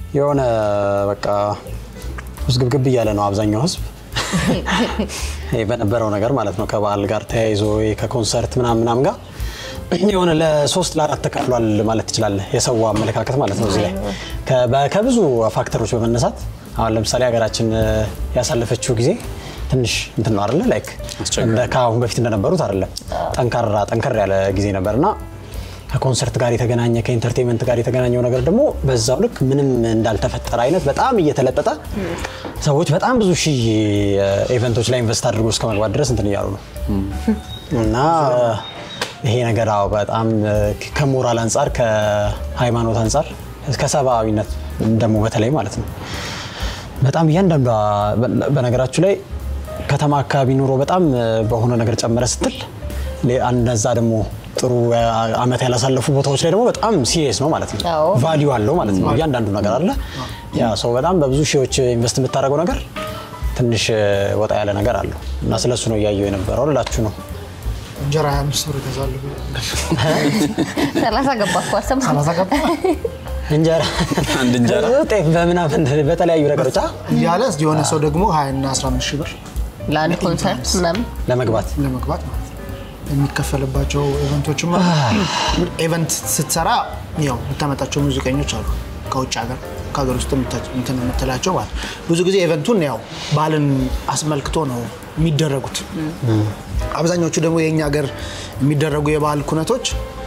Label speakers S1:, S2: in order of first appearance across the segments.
S1: የሆነ በቃ ውዝግብግብ እያለ ነው አብዛኛው ህዝብ ይሄ በነበረው ነገር ማለት ነው ከበዓል ጋር ተያይዞ ይሄ ከኮንሰርት ምናምን ምናምን ጋር የሆነ ለሶስት ለአራት ተከፍሏል ማለት ትችላለህ። የሰው አመለካከት ማለት ነው እዚህ ላይ ከ- በ- ከብዙ ፋክተሮች በመነሳት አሁን ለምሳሌ ሀገራችን እ፣ ያሳለፈችው ጊዜ ትንሽ እንትን ነው አይደለ ላይክ
S2: አስቸጋሪ
S1: እንደ ከአሁን በፊት እንደነበሩት አይደለም። ጠንካራ ጠንከር ያለ ጊዜ ነበርና ከኮንሰርት ጋር የተገናኘ ከኢንተርቴንመንት ጋር የተገናኘው ነገር ደግሞ በዛው ልክ ምንም እንዳልተፈጠረ አይነት በጣም እየተለጠጠ ሰዎች በጣም ብዙ ሺህ ኢቨንቶች ላይ ኢንቨስት አድርጎ እስከ መግባት ድረስ እንትን እያሉ ነው እና ይሄ ነገር አዎ በጣም ከሞራል አንጻር ከሃይማኖት አንጻር ከሰብአዊነት ደግሞ በተለይ ማለት ነው በጣም እያንዳንዷ በነገራችሁ ላይ ከተማ አካባቢ ኑሮ በጣም በሆነ ነገር ጨመረ ስትል ሌ- እነዛ ደግሞ ጥሩ አመት ያላሳለፉ ቦታዎች ላይ ደግሞ በጣም ሲሪየስ ነው ማለት ነው።
S3: አዎ።
S1: ቫሊዩ አለው ማለት ነው። እያንዳንዱ ነገር አለ። ያ ሰው በጣም በብዙ ሺዎች ኢንቨስት የምታደርገው ነገር ትንሽ ወጣ ያለ ነገር አለው እና ስለሱ ነው እያየው የነበረው ልላችሁ ነው።
S4: እንጀራ 25 ብር እገዛለሁ
S3: ሰላሳ ገባ እኮ አሰማ
S4: ሰላሳ ገባ
S1: እንጀራ
S2: አንድ እንጀራ?
S1: ጤፍ በምናምን በተለያዩ ነገሮች አ-
S4: እያለ የሆነ ሰው ደግሞ 20 እና 15 ሺህ ብር
S3: ለአንድ ኮንሰርት ምናምን
S1: ለመግባት
S4: ለመግባት ማለት ነው የሚከፈልባቸው ኢቨንቶችም አሉ። ኢቨንት ስትሰራ ያው የምታመጣቸው ሙዚቀኞች አሉ ከውጭ ሀገር ከሀገር ውስጥ የምታ- እንትን የምትላቸው ማለት ነው። ብዙ ጊዜ ኢቨንቱን ያው ባህልን አስመልክቶ ነው የሚደረጉት። አብዛኞቹ ደግሞ የእኛ ሀገር የሚደረጉ የባህል ኩነቶች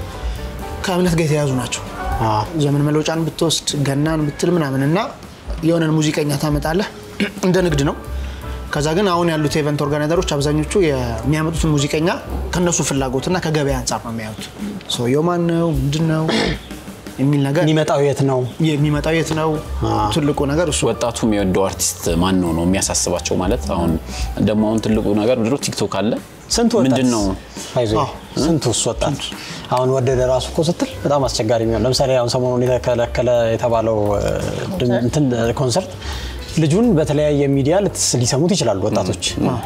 S4: ከእምነት ጋር የተያዙ ናቸው።
S1: አ፣
S4: ዘመን መለወጫን ብትወስድ ገናን ብትል ምናምን እና የሆነን ሙዚቀኛ ታመጣለህ እንደ ንግድ ነው። ከዛ ግን አሁን ያሉት የኢቨንት ኦርጋናይዘሮች አብዛኞቹ የሚያመጡትን ሙዚቀኛ ከነሱ ፍላጎትና ከገበያ አንጻር ነው የሚያዩት። ሰውየው ማን ነው ምንድን ነው የሚል ነገር
S1: የሚመጣው የት ነው?
S4: የሚመጣው የት ነው ትልቁ ነገር እሱ
S2: ወጣቱ የሚወደው አርቲስት ማን ነው ነው የሚያሳስባቸው። ማለት አሁን ደግሞ አሁን ትልቁ ነገር ድሮ ቲክቶክ አለ
S1: ስንት ወጣት
S2: ምንድን ነው
S1: አይዞህ፣
S4: አዎ።
S1: ስንት ውስጥ ወጣት አሁን ወደደ ራሱ እኮ ስትል በጣም አስቸጋሪ የሚሆን ለምሳሌ አሁን ሰሞኑን የተከለከለ የተባለው እ, ድም- እንትን እ, ኮንሰርት ልጁን በተለያየ ሚዲያ ልትስ- ሊሰሙት ይችላሉ ወጣቶች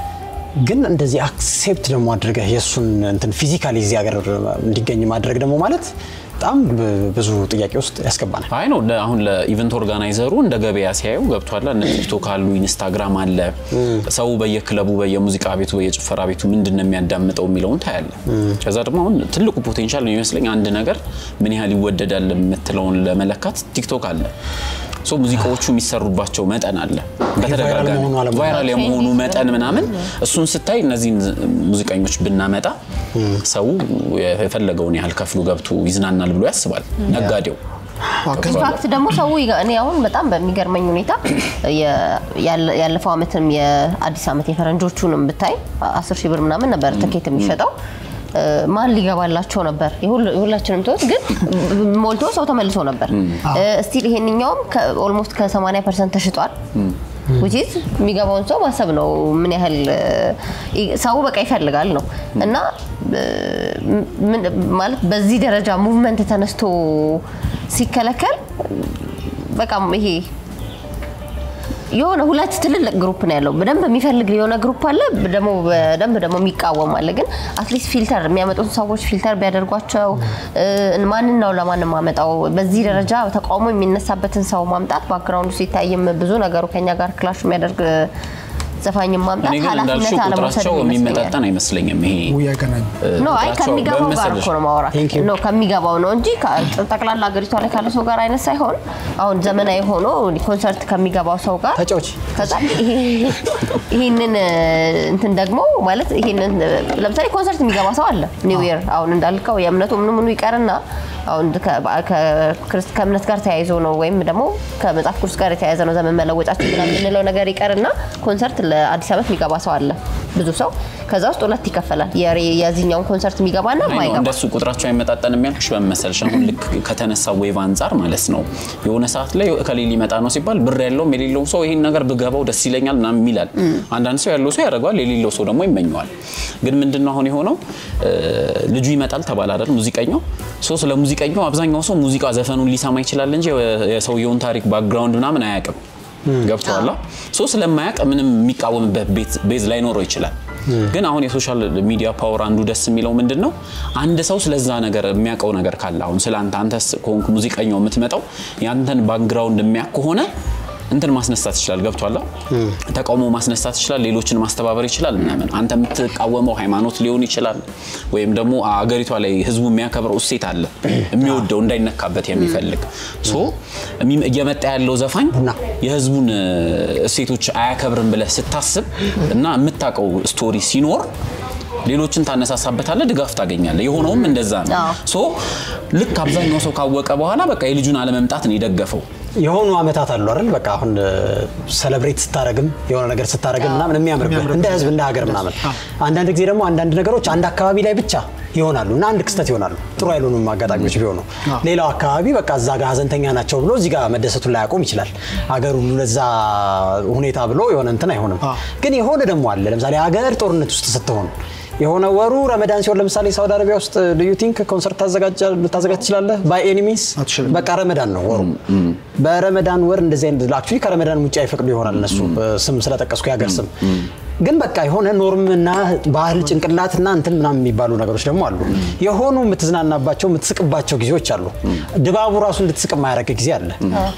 S1: ግን እንደዚህ አክሴፕት ደግሞ አድርገህ የእሱን እንትን ፊዚካሊ እዚህ ሀገር እንዲገኝ ማድረግ ደግሞ ማለት በጣም ብ- ብዙ ጥያቄ ውስጥ ያስገባናል።
S2: አይ ነው ለ- አሁን ለኢቨንት ኦርጋናይዘሩ እንደ ገበያ ሲያዩ ገብቷል። እነ ቲክቶክ አሉ፣ ኢንስታግራም አለ። ሰው በየክለቡ በየሙዚቃ ቤቱ በየጭፈራ ቤቱ ምንድን ነው የሚያዳምጠው የሚለውን ታያለ። ከዛ ደግሞ አሁን ትልቁ ፖቴንሻል ነው የሚመስለኝ አንድ ነገር ምን ያህል ይወደዳል የምትለውን ለመለካት ቲክቶክ አለ። ሶ ሙዚቃዎቹ የሚሰሩባቸው መጠን አለ በተደጋጋሚ
S1: መሆኑ አለመሆኑ።
S2: ቫይራል የመሆኑ መጠን ምናምን እሱን ስታይ እነዚህን ሙዚቀኞች ብናመጣ ሰው የፈለገውን ያህል ከፍሎ ገብቶ ይዝናናል ብሎ ያስባል ነጋዴው።
S3: ኢንፋክት ደግሞ ሰው ይገ- እኔ አሁን በጣም በሚገርመኝ ሁኔታ የ- ያለ- ያለፈው ዓመትም የአዲስ ዓመት የፈረንጆቹንም ብታይ አስር ሺህ ብር ምናምን ነበር ትኬት የሚሸጠው እ፣ ማን ሊገባላቸው ነበር? የሁል- የሁላችንም ተወት፣ ግን ሞልቶ ሰው ተመልሶ ነበር። እስቲል ይሄንኛውም ኦልሞስት ከ80 ፐርሰንት ተሽጧል። which is የሚገባውን ሰው ማሰብ ነው ምን ያህል እ፣ ሰው በቃ ይፈልጋል ነው እና እ፣ ምን- ማለት በዚህ ደረጃ ሙቭመንት ተነስቶ ሲከለከል በቃ ይሄ የሆነ ሁለት ትልልቅ ግሩፕ ነው ያለው። በደንብ የሚፈልግ የሆነ ግሩፕ አለ፣ ደግሞ በደንብ ደግሞ የሚቃወም አለ። ግን አትሊስት ፊልተር የሚያመጡትን ሰዎች ፊልተር ቢያደርጓቸው እ፣ ማንን ነው ለማንም ማመጣው? በዚህ ደረጃ ተቃውሞ የሚነሳበትን ሰው ማምጣት ባክግራውንዱ ሲታይም ብዙ ነገሩ ከኛ ጋር ክላሽ የሚያደርግ ዘፋኝም ማምጣት
S2: እኔ ግን
S3: ኃላፊነት
S2: እንዳልሽው
S3: አለመውሰድ
S2: ቁጥራቸው
S3: ይመስለኛል።
S2: የሚመጣጠን አይመስለኝም ይሄ
S4: ውይ አይገናኝም።
S3: ኖ አይ
S2: ቁጥራቸው
S3: ከሚገባው
S2: በምን
S3: ጋር
S2: መሰለሽ?
S3: እኮ ነው ማውራት
S1: Thank you.
S3: ኖ ከሚገባው ነው እንጂ ከ- ጠቅላላ ሀገሪቷ ላይ ካለ ሰው ጋር አይነት ሳይሆን አሁን ዘመናዊ ሆኖ ኮንሰርት ከሚገባው ሰው ጋር
S1: ተጫዎች
S3: ከዛ ይሄ- ይሄንን እ, እንትን ደግሞ ማለት ይሄንን እ, ለምሳሌ ኮንሰርት የሚገባ ሰው አለ ኒው ይር አሁን እንዳልከው የእምነቱ ምኑ ምኑ ይቀርና አሁን ከ- ከ- ክርስት- ከእምነት ጋር ተያይዞ ነው ወይም ደግሞ ከመጽሐፍ ቅዱስ ጋር የተያያዘ ነው ዘመን መለወጫችን ምናምን የምንለው ነገር ይቀርና ኮንሰርት ለአዲስ ዓመት የሚገባ ሰው አለ ብዙ ሰው ከዛ ውስጥ ሁለት ይከፈላል የሬ- የዚህኛውን ኮንሰርት የሚገባና
S2: አይ ነው
S3: የማይገባ
S2: እንደሱ ቁጥራቸው አይመጣጠንም ያልኩሽ በምን መሰለሽ? አሁን ልክ ከተነሳ ዌቭ አንጻር ማለት ነው የሆነ ሰዓት ላይ ከሌ ሊመጣ ነው ሲባል ብር ያለውም የሌለውም ሰው ይሄን ነገር ብገባው ደስ ይለኛል ምናምን ይላል። አንዳንድ ሰው ያለው ሰው ያደርገዋል፣ የሌለው ሰው ደግሞ ይመኘዋል። ግን ምንድነው አሁን የሆነው እ፣ ልጁ ይመጣል ተባለ አይደል? ሙዚቀኛው ሶ ስለ ሙዚቀኛው አብዛኛው ሰው ሙዚቃ ዘፈኑን ሊሰማ ይችላል እንጂ የሰውየውን ታሪክ ባክግራውንድ ምናምን አያውቅም። ገብቶሃል? ሶ ስለማያውቅ ምንም የሚቃወምበት ቤት- ቤዝ ላይኖረው ይችላል። ግን አሁን የሶሻል ሚዲያ ፓወር አንዱ ደስ የሚለው ምንድን ነው? አንድ ሰው ስለዛ ነገር የሚያውቀው ነገር ካለ አሁን ስለ አንተ አንተ ከሆንክ ሙዚቀኛው የምትመጣው ያንተን ባክግራውንድ የሚያውቅ ከሆነ እንትን ማስነሳት ይችላል። ገብቷላ? ተቃውሞ ማስነሳት ይችላል። ሌሎችን ማስተባበር ይችላል ምናምን። አንተ የምትቃወመው ሃይማኖት ሊሆን ይችላል፣ ወይም ደግሞ አገሪቷ ላይ ህዝቡ የሚያከብረው እሴት አለ የሚወደው እንዳይነካበት የሚፈልግ ሶ እሚ- እየመጣ ያለው ዘፋኝ የህዝቡን እ፣ እሴቶች አያከብርም ብለህ ስታስብ እና የምታውቀው ስቶሪ ሲኖር ሌሎችን ታነሳሳበታለህ፣ ድጋፍ ታገኛለህ። የሆነውም እንደዛ ነው።
S3: አዎ።
S2: ሶ ልክ አብዛኛው ሰው ካወቀ በኋላ በቃ የልጁን አለመምጣት ነው የደገፈው።
S1: የሆኑ አመታት አሉ አይደል? በቃ አሁን ሰለብሬት ስታረግም የሆነ ነገር ስታረግም ምናምን የሚያምርብህ እንደ ህዝብ እንደ ሀገር ምናምን። አንዳንድ ጊዜ ደግሞ አንዳንድ ነገሮች አንድ አካባቢ ላይ ብቻ ይሆናሉ እና አንድ ክስተት ይሆናሉ። ጥሩ ያልሆኑም አጋጣሚዎች ቢሆኑ ሌላው አካባቢ በቃ እዛ ጋር ሀዘንተኛ ናቸው ብሎ እዚህ ጋር መደሰቱን ላይ ያቆም ይችላል። ሀገር ሁሉ ለዛ ሁኔታ ብሎ የሆነ እንትን አይሆንም። ግን የሆነ ደግሞ አለ። ለምሳሌ ሀገር ጦርነት ውስጥ ስትሆን የሆነ ወሩ ረመዳን ሲሆን ለምሳሌ ሳውዲ አረቢያ ውስጥ ልዩ ቲንክ ኮንሰርት ታዘጋጃ- ልታዘጋጅ ትችላለህ። ባይ ኤኒሚስ
S4: አትችልም።
S1: በቃ ረመዳን ነው ወሩ። በረመዳን ወር እንደዚህ አይነት አክቹዋሊ ከረመዳን ውጭ አይፈቅዱ ይሆናል እነሱ ስም ስለጠቀስኩ የሀገር ስም ግን በቃ የሆነ ኖርምና ባህል ጭንቅላትና እንትን ምናምን የሚባሉ ነገሮች ደግሞ አሉ። የሆኑ የምትዝናናባቸው የምትስቅባቸው ጊዜዎች አሉ። ድባቡ ራሱ እንድትስቅ የማያደርግ ጊዜ አለ።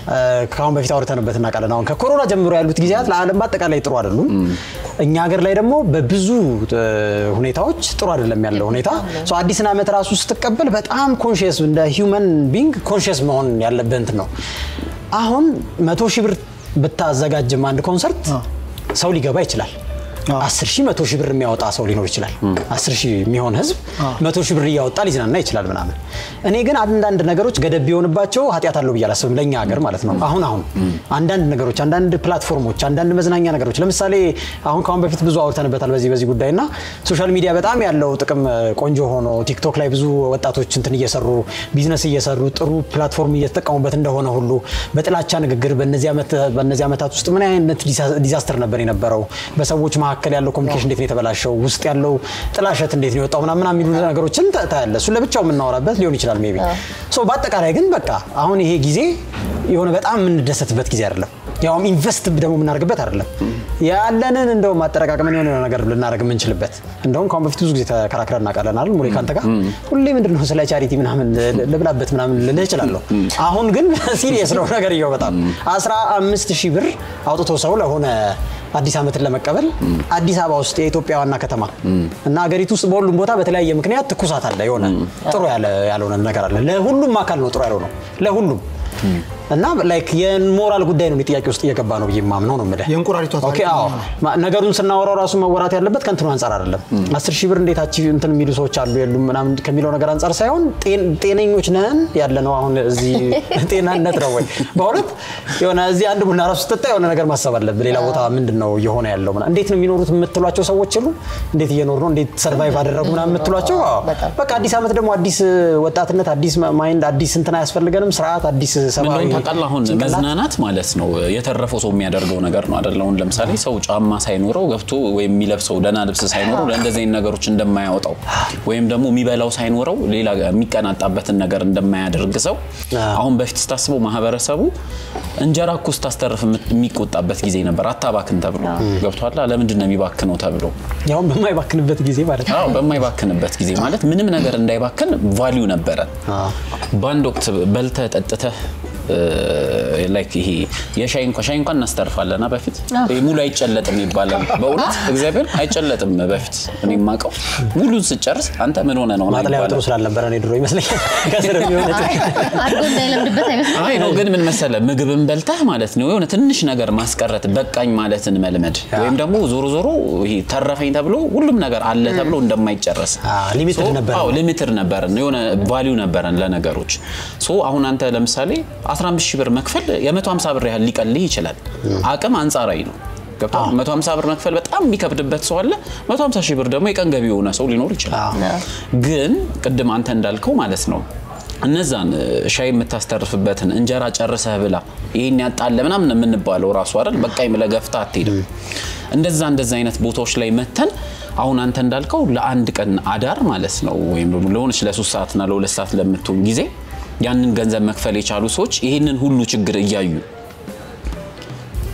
S1: ከአሁን በፊት አውርተንበት እናውቃለን። አሁን ከኮሮና ጀምሮ ያሉት ጊዜያት ለዓለም በአጠቃላይ ጥሩ አይደሉም። እኛ ሀገር ላይ ደግሞ በብዙ እ፣ ሁኔታዎች ጥሩ አይደለም ያለው ሁኔታ። ሶ አዲስን ዓመት ራሱ ስትቀበል በጣም ኮንሽየስ እንደ ሂውመን ቢንግ ኮንሽየስ መሆን ያለብህ እንትን ነው። አሁን መቶ ሺህ ብር ብታዘጋጅም አንድ ኮንሰርት ሰው ሊገባ ይችላል። አስር ሺህ መቶ ሺህ ብር የሚያወጣ ሰው ሊኖር ይችላል። አስር ሺህ የሚሆን ህዝብ መቶ ሺህ ብር እያወጣ ሊዝናና ይችላል ምናምን። እኔ ግን አንዳንድ ነገሮች ገደብ ቢሆንባቸው ኃጢአት አለው ብዬ አላስብም። ለእኛ ሀገር ማለት ነው። አሁን አሁን አንዳንድ ነገሮች፣ አንዳንድ ፕላትፎርሞች፣ አንዳንድ መዝናኛ ነገሮች ለምሳሌ አሁን ከአሁን በፊት ብዙ አውርተንበታል በዚህ በዚህ ጉዳይ እና ሶሻል ሚዲያ በጣም ያለው ጥቅም ቆንጆ ሆኖ ቲክቶክ ላይ ብዙ ወጣቶች እንትን እየሰሩ ቢዝነስ እየሰሩ ጥሩ ፕላትፎርም እየተጠቀሙበት እንደሆነ ሁሉ በጥላቻ ንግግር በእነዚህ ዓመት በእነዚህ ዓመታት ውስጥ ምን አይነት ዲዛስተር ነበር የነበረው በሰዎች መካከል ያለው ኮሚኒኬሽን እንዴት ነው የተበላሸው ውስጥ ያለው ጥላሸት እንዴት ነው የወጣው ምናምን የሚሉ ነገሮችን ታ- ታያለህ እሱን ለብቻው የምናወራበት ሊሆን ይችላል ሜይ ቢ ሶ በአጠቃላይ ግን በቃ አሁን ይሄ ጊዜ የሆነ በጣም የምንደሰትበት ጊዜ አይደለም ያውም ኢንቨስት ደግሞ የምናደርግበት አይደለም ያለንን እንደውም አጠረቃቅመን የሆነ ነገር ልናደርግ የምንችልበት እንደውም ከአሁን በፊት ብዙ ጊዜ ተከራክረን እናውቃለን አይደል ሙሌ ካንተ ጋር ሁሌ ምንድን ነው ስለ ቻሪቲ ምናምን ል- ልብላበት ምናምን ልልህ እችላለሁ አሁን ግን ሲሪየስ ነው ነገር እየው በጣም አስራ አምስት ሺህ ብር አውጥቶ ሰው ለሆነ አዲስ ዓመትን ለመቀበል አዲስ አበባ ውስጥ የኢትዮጵያ ዋና ከተማ እና ሀገሪቱ ውስጥ በሁሉም ቦታ በተለያየ ምክንያት ትኩሳት አለ የሆነ ጥሩ ያለ ያልሆነ ነገር አለ ለሁሉም አካል ነው ጥሩ ያልሆነው ለሁሉም እና ላይክ የሞራል ጉዳይ ነው እኔ ጥያቄ ውስጥ እየገባ ነው ብዬ የማምነው ነው የምልህ
S4: የእንቁራሪቷ ታሪክ
S1: ኦኬ አዎ ማ- ነገሩን ስናወራው ራሱ መወራት ያለበት ከእንትኑ አንጻር አይደለም አስር ሺህ ብር እንዴት አቺቭ እንትን የሚሉ ሰዎች አሉ የሉም ምናምን ከሚለው ነገር አንጻር ሳይሆን ጤን- ጤነኞች ነን ያለ ነው አሁን እዚህ ጤናነት ነው ወይ በእውነት የሆነ እዚህ አንድ ቡና ራሱ ስትጠጣ የሆነ ነገር ማሰብ አለብህ ሌላ ቦታ ምንድን ነው እየሆነ ያለው ምናምን እንዴት ነው የሚኖሩት የምትሏቸው ሰዎች የሉ እንዴት እየኖሩ ነው እንዴት ሰርቫይቭ አደረጉ ምናምን የምትሏቸው አዎ።
S3: በጣም።
S1: በቃ አዲስ ዓመት ደግሞ አዲስ ወጣትነት አዲስ ማይንድ አዲስ እንትን አያስፈልገንም ስርዓት አዲስ ሰብአዊ
S2: ምንድነው ታውቃለህ? አሁን
S1: ጭንቅላት።
S2: መዝናናት ማለት ነው የተረፈው ሰው የሚያደርገው ነገር ነው አይደል? አሁን ለምሳሌ ሰው ጫማ ሳይኖረው ገብቶ ወይም የሚለብሰው ደህና ልብስ ሳይኖረው ለእንደዚህ አይነት ነገሮች እንደማያወጣው ወይም ደግሞ የሚበላው ሳይኖረው ሌላ የሚቀናጣበትን ነገር እንደማያደርግ ሰው አሁን በፊት ስታስበው ማህበረሰቡ እንጀራ እኮ ስታስተርፍ የምት- የሚቆጣበት ጊዜ ነበር። አታባክን ተብሎ ገብቷላ። ለምንድን ነው የሚባክነው ተብሎ
S1: ያውም በማይባክንበት ጊዜ ማለት ነው
S2: አዎ በማይባክንበት ጊዜ ማለት ምንም ነገር እንዳይባክን ቫሊዩ ነበረ። በአንድ ወቅት በልተህ ጠጥተህ ላይክ ይሄ የሻይ እንኳን ሻይ እንኳን እናስተርፋለና በፊት ይሄ ሙሉ አይጨለጥም ይባላል። በእውነት እግዚአብሔር አይጨለጥም። በፊት እኔ የማውቀው ሙሉን ስጨርስ አንተ ምን ሆነ ነው ነው
S1: ማጥለያ ጥሩ
S2: ይባላል።
S1: ስላልነበረ እኔ ድሮ ይመስለኛል ከስር የሚሆነ
S3: አድጎ እንዳይለምድበት አይመስልም።
S2: አይ ነው ግን ምን መሰለ ምግብን በልተህ ማለት ነው የሆነ ትንሽ ነገር ማስቀረት በቃኝ ማለትን መልመድ ወይም ደግሞ ዞሮ ዞሮ ይሄ ተረፈኝ ተብሎ ሁሉም ነገር አለ ተብሎ እንደማይጨረስ
S1: አዎ፣ limited
S2: ሶ-
S1: ነበረ።
S2: አዎ ሊሚትድ ነበረን የሆነ ቫሊዩ ነበረን ለነገሮች ሶ አሁን አንተ ለምሳሌ 15 ሺህ ብር መክፈል የ150 ብር ያህል ሊቀልህ ይችላል አቅም አንጻራዊ ነው ገብቶሃል 150 ብር መክፈል በጣም የሚከብድበት ሰው አለ 150 ሺህ ብር ደግሞ የቀን ገቢ የሆነ ሰው ሊኖር ይችላል ግን ቅድም አንተ እንዳልከው ማለት ነው እነዛን እ፣ ሻይ የምታስተርፍበትን እንጀራ ጨርሰህ ብላ ይሄን ያጣለ ምናምን የምንባለው ራሱ አይደል በቃኝ ብለህ ገፍተህ አትሄድም እንደዛ እንደዛ አይነት ቦታዎች ላይ መተን አሁን አንተ እንዳልከው ለአንድ ቀን አዳር ማለት ነው ወይም ደግሞ ለሆነች ለሶስት ሰዓትና ለሁለት ሰዓት ለምትሆን ጊዜ ያንን ገንዘብ መክፈል የቻሉ ሰዎች ይህንን ሁሉ ችግር እያዩ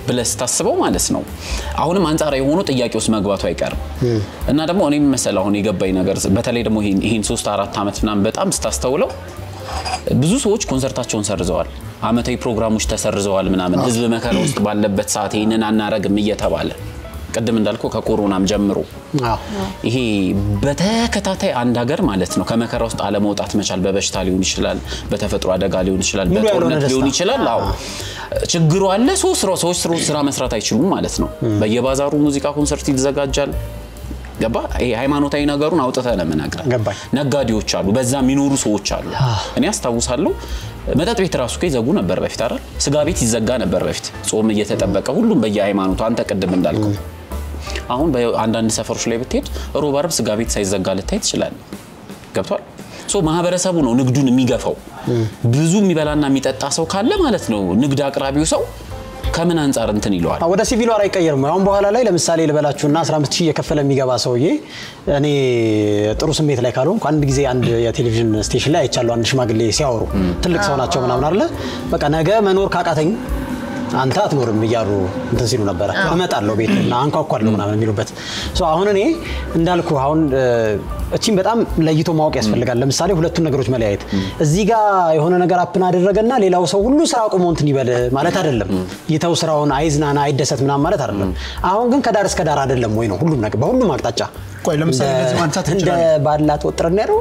S2: ብለህ ስታስበው ማለት ነው አሁንም አንጻራዊ የሆኑ ጥያቄ ውስጥ መግባቱ አይቀርም እና ደግሞ እኔም መሰል አሁን የገባኝ ነገር በተለይ ደግሞ ይህን- ይህን ሶስት አራት ዓመት ምናምን በጣም ስታስተውለው ብዙ ሰዎች ኮንሰርታቸውን ሰርዘዋል። አመታዊ ፕሮግራሞች ተሰርዘዋል ምናምን ህዝብ መከራ ውስጥ ባለበት ሰዓት ይህንን አናረግም እየተባለ ቅድም እንዳልከው ከኮሮናም ጀምሮ
S1: አዎ።
S2: ይሄ በተከታታይ አንድ ሀገር ማለት ነው ከመከራ ውስጥ አለመውጣት መቻል በበሽታ ሊሆን ይችላል፣ በተፈጥሮ አደጋ ሊሆን ይችላል፣
S1: ሙሉ ያልሆነ
S2: በጦርነት
S1: ደስታ።
S2: ሊሆን ይችላል። አዎ ችግሩ አለ። ሶስት ስራ ሰዎች ስራ ስራ መስራት አይችሉም ማለት ነው። በየባዛሩ ሙዚቃ ኮንሰርት ይዘጋጃል። ገባ ይሄ ሃይማኖታዊ ነገሩን አውጥተህ ነው የምነግርህ።
S1: ገባኝ።
S2: ነጋዴዎች አሉ፣ በዛ የሚኖሩ ሰዎች አሉ። እኔ አስታውሳለሁ መጠጥ ቤት ራሱ እኮ ይዘጉ ነበር በፊት አይደል? ስጋ ቤት ይዘጋ ነበር በፊት ጾም እየተጠበቀ ሁሉም በየሃይማኖቱ አንተ ቅድም እንዳልከው አሁን በአንዳንድ ሰፈሮች ላይ ብትሄድ ሮብ፣ አርብ ስጋ ቤት ሳይዘጋ ልታይ ትችላለህ። ገብቷል። ሶ ማህበረሰቡ ነው ንግዱን የሚገፋው። ብዙ የሚበላና የሚጠጣ ሰው ካለ ማለት ነው ንግድ አቅራቢው ሰው ከምን አንጻር እንትን ይለዋል።
S1: ወደ ሲቪሉ አር አይቀየርም። አሁን በኋላ ላይ ለምሳሌ ልበላችሁና 15 ሺህ እየከፈለ የሚገባ ሰውዬ እኔ ጥሩ ስሜት ላይ ካልሆንኩ አንድ ጊዜ አንድ የቴሌቪዥን ስቴሽን ላይ አይቻለሁ። አንድ ሽማግሌ ሲያወሩ ትልቅ ሰው ናቸው ምናምን አለ በቃ ነገ መኖር ካቃተኝ አንተ አትኖርም እያሉ እንትን ሲሉ ነበረ። እመጣለሁ ቤት እና አንኳኳለሁ ምናምን የሚሉበት ሶ አሁን እኔ እንዳልኩ አሁን እ፣ እቺን በጣም ለይቶ ማወቅ ያስፈልጋል። ለምሳሌ ሁለቱን ነገሮች መለያየት እዚህ ጋር የሆነ ነገር አፕን አደረገና ሌላው ሰው ሁሉ ስራ አቁሞ እንትን ይበል ማለት አይደለም። ይተው ስራውን አይዝናና አይደሰት ምናምን ማለት አይደለም። አሁን ግን ከዳር እስከ ዳር አይደለም ወይ ነው ሁሉም ነገር በሁሉም አቅጣጫ
S4: ቆይ ለምሳሌ
S1: እንደ-
S4: ለዚህ ማንሳት
S1: እንደ
S4: እንችላለን።
S1: ባላት ወጥረን ያለው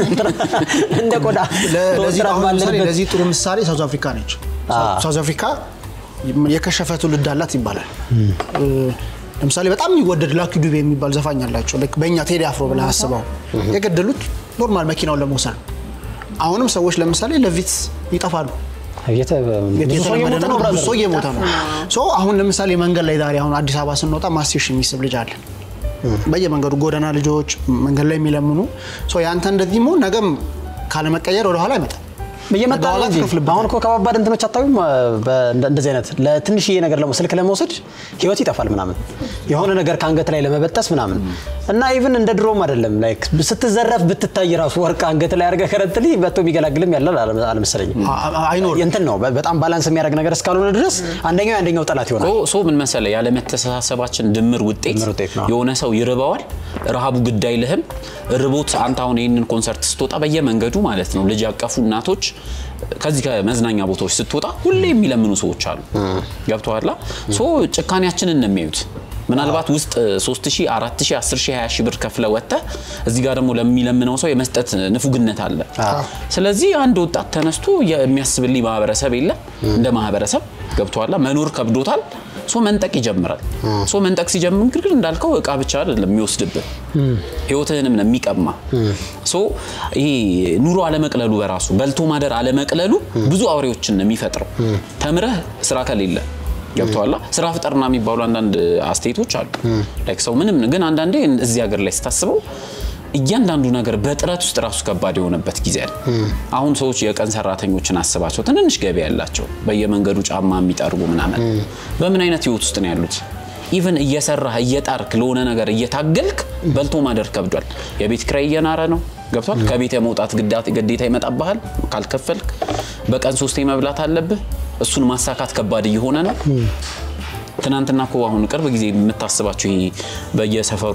S1: እንደ ቆዳ
S4: ለ- ለዚህ
S1: ወጥረን
S4: አሁን ለምሳሌ
S1: ባለንበት
S4: ለዚህ ጥሩ ምሳሌ ሳውዝ አፍሪካ ነች።
S1: አዎ።
S4: ሳውዝ አፍሪካ የከሸፈ ትውልድ አላት ይባላል። እ፣ ለምሳሌ በጣም የሚወደድ ላኪ ዱቤ የሚባል ዘፋኝ አላቸው። ልክ በእኛ ቴዲ አፍሮ ብለህ አስበው የገደሉት ኖርማል መኪናውን ለመውሰድ ነው። አሁንም ሰዎች ለምሳሌ ለቪትስ ይጠፋሉ።
S1: የተ- ብዙ ሰው
S4: የተለመደ
S1: እየሞተ ነው
S4: ነገር፣ ብዙ
S1: ብራዘር።
S4: ሰው እየሞተ ነው። ሶ አሁን ለምሳሌ መንገድ ላይ ዛሬ አሁን አዲስ አበባ ስንወጣ ማስቴሽ የሚስብ ልጅ አለ። በየመንገዱ ጎዳና ልጆች መንገድ ላይ የሚለምኑ ሶ ያንተ እንደዚህ መሆን ነገም ካለመቀየር ወደኋላ አይመጣም።
S1: እየመጣ ነው
S4: በኋላ
S1: እንጂ
S4: ትከፍልበታለህ።
S1: አሁን እኮ ከባባድ እንትኖች አታዩም? በ- እንደ- እንደዚህ አይነት ለትንሽዬ ነገር ለመ- ስልክ ለመውሰድ ህይወት ይጠፋል ምናምን የሆነ ነገር ከአንገት ላይ ለመበጠስ ምናምን እና ኢቭን እንደ ድሮም አይደለም። ላይክ ስትዘረፍ ብትታይ ራሱ ወርቅ አንገት ላይ አድርገህ ከረንትሊ መጥቶ የሚገላግልም ያለ አለ- አልመሰለኝም።
S4: አ- አ- አይኖርም።
S1: እንትን ነው በ- በጣም ባላንስ የሚያደርግ ነገር እስካልሆነ ድረስ አንደኛው የአንደኛው ጠላት ይሆናል።
S2: ሶ- ሶ ምን መሰለ ያለመተሳሰባችን ድምር ውጤት
S1: ድምር ውጤት ነው።
S2: የሆነ ሰው ይርበዋል፣ ረሃቡ ግድ አይልህም። ርቦት አንተ አሁን ይህንን ኮንሰርት ስትወጣ በየመንገዱ ማለት ነው ልጅ ያቀፉ እናቶች ከዚህ ከመዝናኛ ቦታዎች ስትወጣ ሁሌ የሚለምኑ ሰዎች አሉ። ገብተዋላ ሶ ጭካኔያችንን ነው የሚያዩት። ምናልባት ውስጥ 3000፣ 4000፣ 10000፣ 20000 ብር ከፍለ ወጥተህ እዚህ ጋር ደግሞ ለሚለምነው ሰው የመስጠት ንፉግነት አለ። ስለዚህ አንድ ወጣት ተነስቶ የሚያስብልኝ ማህበረሰብ የለም እንደ ማህበረሰብ ገብተዋላ መኖር ከብዶታል። ሶ መንጠቅ ይጀምራል። ሶ መንጠቅ ሲጀምር ግርግር እንዳልከው እቃ ብቻ አይደለም የሚወስድብህ ህይወትህንም ነው የሚቀማ። ሶ ይሄ ኑሮ አለመቅለሉ በራሱ በልቶ ማደር አለመቅለሉ ብዙ አውሬዎችን ነው የሚፈጥረው። ተምረህ ስራ ከሌለ ገብተዋላ ስራ ፍጠርና የሚባሉ አንዳንድ አስተያየቶች አሉ። ላይክ ሰው ምንም ግን አንዳንዴ እዚህ ሀገር ላይ ስታስበው እያንዳንዱ ነገር በጥረት ውስጥ ራሱ ከባድ የሆነበት ጊዜ አለ። አሁን ሰዎች የቀን ሰራተኞችን አስባቸው፣ ትንንሽ ገቢ ያላቸው በየመንገዱ ጫማ የሚጠርጉ ምናምን በምን አይነት ህይወት ውስጥ ነው ያሉት? ኢቨን እየሰራህ እየጣርክ ለሆነ ነገር እየታገልክ በልቶ ማደር ከብዷል። የቤት ኪራይ እየናረ ነው። ገብቷል። ከቤት የመውጣት ግዳት ግዴታ ይመጣብሃል ካልከፈልክ። በቀን ሶስቴ መብላት አለብህ። እሱን ማሳካት ከባድ እየሆነ ነው። ትናንትና እኮ አሁን ቅርብ ጊዜ የምታስባቸው ይሄ በየሰፈሩ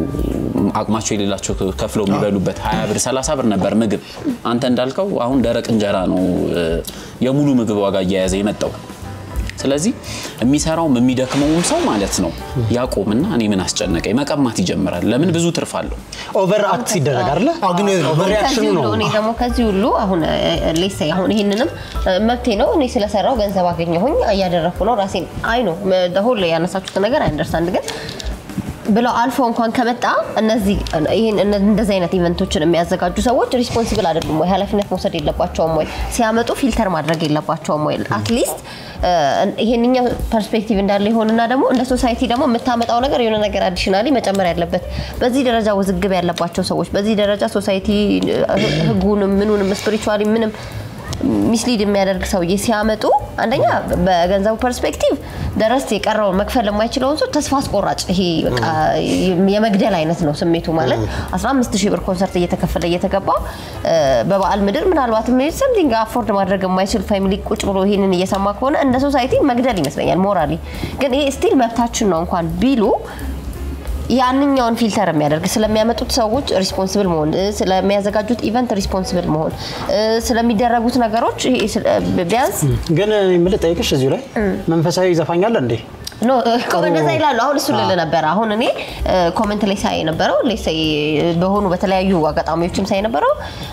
S2: አቅማቸው የሌላቸው ከፍለው የሚበሉበት 20 ብር 30 ብር ነበር ምግብ። አንተ እንዳልከው አሁን ደረቅ እንጀራ ነው እ፣ የሙሉ ምግብ ዋጋ እየያዘ የመጣው። ስለዚህ የሚሰራውም የሚደክመውም ሰው ማለት ነው ያቆምና እኔ ምን አስጨነቀኝ መቀማት ይጀምራል። ለምን ብዙ ትርፍ አለው።
S1: ኦቨር አክት ሲደረግ አይደለ?
S4: አዎ፣ ግን
S1: ኦቨር ሪያክሽኑ
S3: ከዚህ ሁሉ
S1: ነው።
S3: እኔ ደግሞ ከዚህ ሁሉ አሁን ሌሳ አሁን ይሄንንም እ፣ መብቴ ነው እኔ ስለሰራው ገንዘብ አገኘሁኝ እያደረግኩ ነው ራሴን አይ ነው ሁሉ ያነሳችሁት ነገር አንደርስታንድ ግን ብለው አልፎ እንኳን ከመጣ እነዚህ ይሄን እነ- እንደዚህ አይነት ኢቨንቶችን የሚያዘጋጁ ሰዎች ሪስፖንሲብል አይደሉም ወይ? ኃላፊነት መውሰድ የለባቸውም ወይ? ሲያመጡ ፊልተር ማድረግ የለባቸውም ወይ? አትሊስት ይሄንኛው ፐርስፔክቲቭ እንዳለ ይሆንና ደግሞ እንደ ሶሳይቲ ደግሞ የምታመጣው ነገር የሆነ ነገር አዲሽናሊ መጨመር ያለበት በዚህ ደረጃ ውዝግብ ያለባቸው ሰዎች በዚህ ደረጃ ሶሳይቲ ህጉንም ምኑንም ስፒሪቹዋሊ ምንም ሚስሊድ የሚያደርግ ሰውዬ ሲያመጡ አንደኛ በገንዘቡ ፐርስፔክቲቭ ደረስት የቀረውን መክፈል የማይችለውን ሰው ተስፋ አስቆራጭ ይሄ በቃ የመግደል አይነት ነው ስሜቱ ማለት 15 ሺህ ብር ኮንሰርት እየተከፈለ እየተገባ በበዓል ምድር ምናልባት ሰምቲንግ አፎርድ ማድረግ የማይችል ፋሚሊ ቁጭ ብሎ ይህንን እየሰማ ከሆነ እንደ ሶሳይቲ መግደል ይመስለኛል ሞራሊ ግን ይሄ ስቲል መብታችን ነው እንኳን ቢሉ ያንኛውን ፊልተር የሚያደርግ ስለሚያመጡት ሰዎች ሪስፖንስብል መሆን ስለሚያዘጋጁት ኢቨንት ሪስፖንስብል መሆን ስለሚደረጉት ነገሮች ቢያንስ
S1: ግን የምልህ ጠይቅሽ እዚሁ ላይ መንፈሳዊ ዘፋኝ አለ እንዴ?
S3: ኖ እንደዛ ይላሉ። አሁን እሱ ልል ነበረ። አሁን እኔ ኮመንት ላይ ሳይ የነበረው ሌሳይ በሆኑ በተለያዩ አጋጣሚዎችም ሳይ የነበረው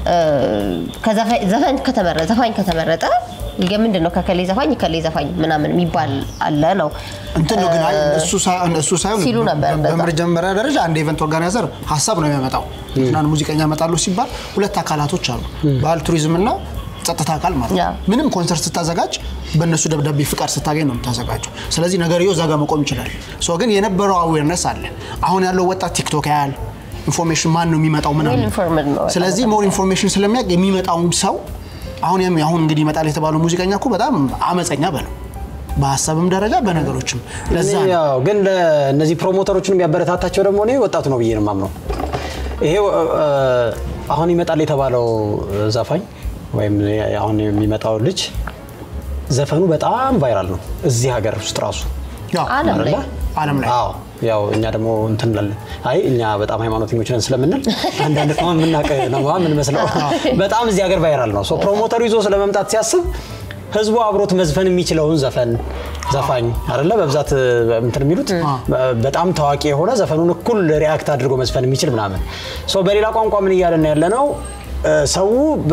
S3: ዘፋኝ ከተመረጠ ዘፋኝ ከተመረጠ ምንድን ነው ከከሌ ዘፋኝ ከሌ ዘፋኝ ምናምን የሚባል አለ ነው
S4: እንትን ነው ግን አይ እሱ ሳይሆን እሱ ሳይሆን
S3: ሲሉ ነበር እንደዛ።
S4: በመጀመሪያ ደረጃ አንድ ኢቨንት ኦርጋናይዘር ሀሳብ ነው የሚያመጣው። ትናንት ሙዚቀኛ ያመጣሉ ሲባል ሁለት አካላቶች አሉ፣ ባህል ቱሪዝም እና ጸጥታ አካል ማለት
S3: ያ።
S4: ነው። ምንም ኮንሰርት ስታዘጋጅ በእነሱ ደብዳቤ ፍቃድ ስታገኝ ነው የምታዘጋጀው። ስለዚህ ነገርየው እዛ ጋር መቆም ይችላል። ሶ ግን የነበረው አዌርነስ አለ። አሁን ያለው ወጣት ቲክቶክ ያያል፣ ኢንፎርሜሽን ማን ነው የሚመጣው ምናምን
S3: Well informed ነው።
S4: ስለዚህ ሞር ኢንፎርሜሽን ስለሚያውቅ የሚመጣውን ሰው አሁን የሚ- አሁን እንግዲህ ይመጣል የተባለው ሙዚቀኛ እኮ በጣም አመፀኛ በለው በሀሳብም ደረጃ በነገሮችም ለዛ ነው።
S1: ያው ግን ለእነዚህ ፕሮሞተሮችን የሚያበረታታቸው ደግሞ እኔ ወጣቱ ነው ብዬ ነው የማምነው። ይሄ እ፣ አሁን ይመጣል የተባለው ዘፋኝ ወይም አሁን የሚመጣው ልጅ ዘፈኑ በጣም ቫይራል ነው እዚህ ሀገር ውስጥ ራሱ
S4: ያው
S3: ዓለም ላይ
S1: አይደለ?
S4: ዓለም ላይ
S1: አዎ ያው እኛ ደግሞ እንትን እንላለን። አይ እኛ በጣም ሃይማኖተኞች ነን ስለምንል አንዳንድ ቅመም የምናውቅ ነው የምንመስለው። በጣም እዚህ ሀገር ቫይራል ነው። ሶ ፕሮሞተሩ ይዞ ስለመምጣት ሲያስብ ህዝቡ አብሮት መዝፈን የሚችለውን ዘፈን ዘፋኝ አይደለ በብዛት እንትን የሚሉት በጣም ታዋቂ የሆነ ዘፈኑን እኩል ሪያክት አድርጎ መዝፈን የሚችል ምናምን። ሶ በሌላ ቋንቋ ምን እያለን ያለ ነው? ሰው